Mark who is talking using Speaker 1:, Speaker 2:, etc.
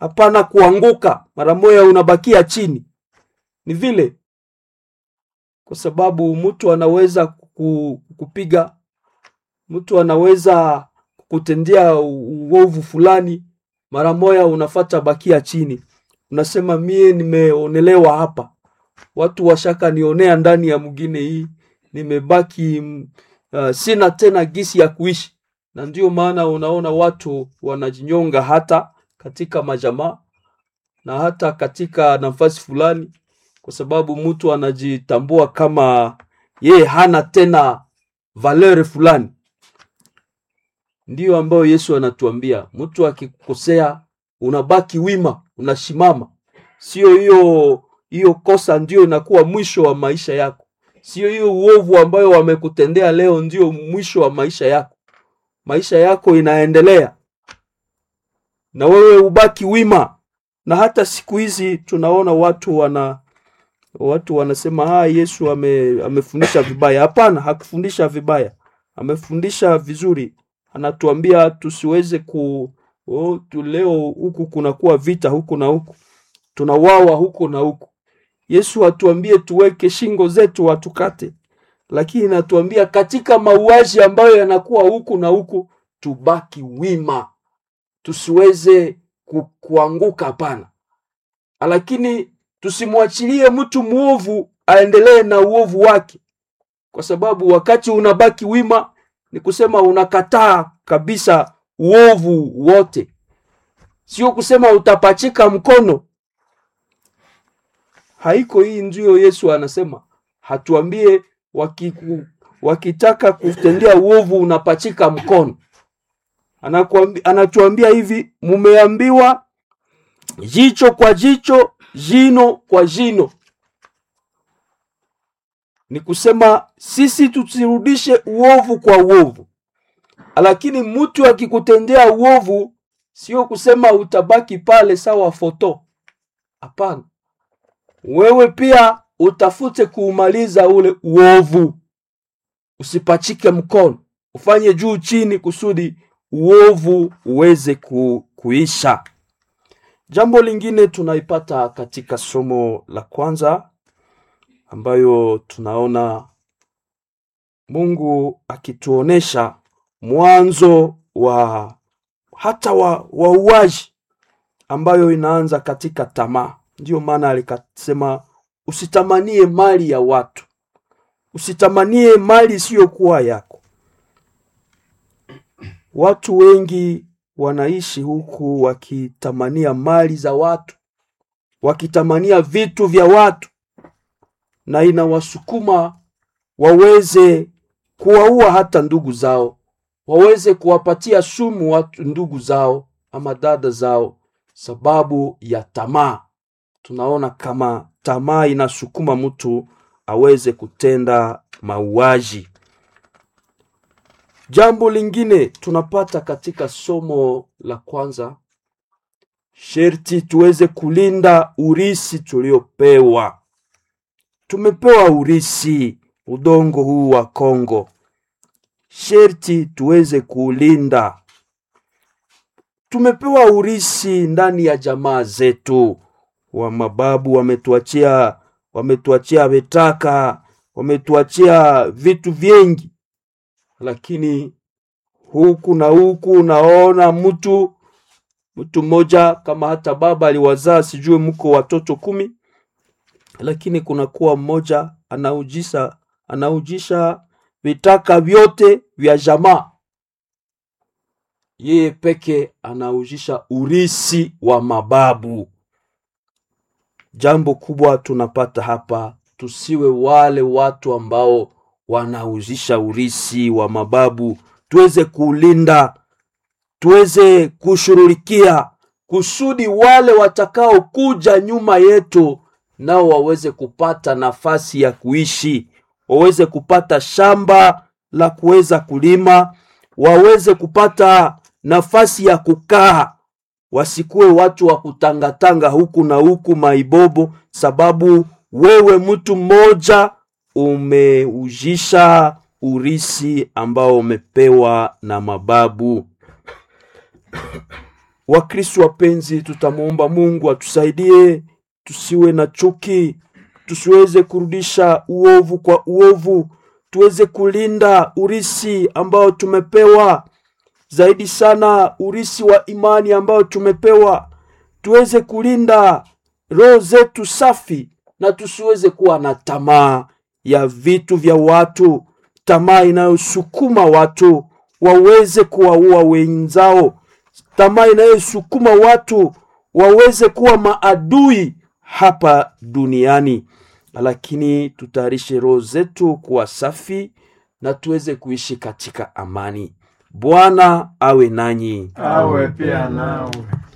Speaker 1: hapana kuanguka mara moja unabakia chini. Ni vile kwa sababu mtu anaweza kuku- kukupiga, mtu anaweza kukutendea uovu fulani, mara moja unafata bakia chini, unasema mie nimeonelewa hapa, watu washaka nionea ndani ya mwingine hii, nimebaki mm, uh, sina tena gisi ya kuishi, na ndio maana unaona watu wanajinyonga hata katika majamaa na hata katika nafasi fulani, kwa sababu mtu anajitambua kama yeye hana tena valeur fulani. Ndiyo ambayo Yesu anatuambia, mtu akikukosea unabaki wima, unasimama. Sio hiyo hiyo kosa ndio inakuwa mwisho wa maisha yako, sio hiyo uovu ambayo wamekutendea leo ndio mwisho wa maisha yako. Maisha yako inaendelea na wewe ubaki wima. Na hata siku hizi tunaona watu wana watu wanasema ah, Yesu ame, amefundisha vibaya. Hapana, hakufundisha vibaya, amefundisha vizuri. Anatuambia tusiweze ku oh, tu leo huku kunakuwa vita huku na huku, tunawawa huku na huku. Yesu atuambie tuweke shingo zetu watukate, lakini natuambia katika mauaji ambayo yanakuwa huku na huku tubaki wima, tusiweze ku, kuanguka. Hapana, lakini tusimwachilie mtu mwovu aendelee na uovu wake, kwa sababu wakati unabaki wima ni kusema unakataa kabisa uovu wote, sio kusema utapachika mkono. Haiko hii, ndio Yesu anasema, hatuambie wakiku, wakitaka kutendea uovu unapachika mkono. Anakuambi, anatuambia hivi, mumeambiwa jicho kwa jicho, jino kwa jino. Ni kusema sisi tusirudishe uovu kwa uovu, lakini mtu akikutendea uovu, sio kusema utabaki pale sawa foto. Hapana, wewe pia utafute kuumaliza ule uovu, usipachike mkono, ufanye juu chini kusudi uovu uweze ku, kuisha. Jambo lingine tunaipata katika somo la kwanza ambayo tunaona Mungu akituonesha mwanzo wa hata wa wauaji ambayo inaanza katika tamaa. Ndiyo maana alikasema usitamanie mali ya watu, usitamanie mali isiyokuwa yako. Watu wengi wanaishi huku wakitamania mali za watu, wakitamania vitu vya watu, na inawasukuma waweze kuwaua hata ndugu zao, waweze kuwapatia sumu watu ndugu zao ama dada zao, sababu ya tamaa. Tunaona kama tamaa inasukuma mtu aweze kutenda mauaji. Jambo lingine tunapata katika somo la kwanza, sherti tuweze kulinda urisi tuliopewa. Tumepewa urisi, udongo huu wa Kongo, sherti tuweze kuulinda. Tumepewa urisi ndani ya jamaa zetu, wa mababu wametuachia, wametuachia vetaka, wametuachia vitu vingi lakini huku na huku unaona mtu mtu mmoja kama hata baba aliwazaa sijui mko watoto kumi, lakini kunakuwa mmoja anaujisha anaujisha vitaka vyote vya jamaa, yeye peke anaujisha urisi wa mababu. Jambo kubwa tunapata hapa, tusiwe wale watu ambao wanauzisha urisi wa mababu, tuweze kuulinda, tuweze kushughulikia kusudi wale watakao kuja nyuma yetu nao waweze kupata nafasi ya kuishi, waweze kupata shamba la kuweza kulima, waweze kupata nafasi ya kukaa, wasikuwe watu wa kutangatanga huku na huku maibobo, sababu wewe mtu mmoja umeujisha urisi ambao umepewa na mababu. Wakristo wapenzi, tutamwomba Mungu atusaidie tusiwe na chuki, tusiweze kurudisha uovu kwa uovu, tuweze kulinda urisi ambao tumepewa, zaidi sana urisi wa imani ambao tumepewa, tuweze kulinda roho zetu safi na tusiweze kuwa na tamaa ya vitu vya watu, tamaa inayosukuma watu waweze kuwaua wenzao, tamaa inayosukuma watu waweze kuwa maadui hapa duniani. Lakini tutayarishe roho zetu kuwa safi na tuweze kuishi katika amani. Bwana awe nanyi.
Speaker 2: awe pia nawe.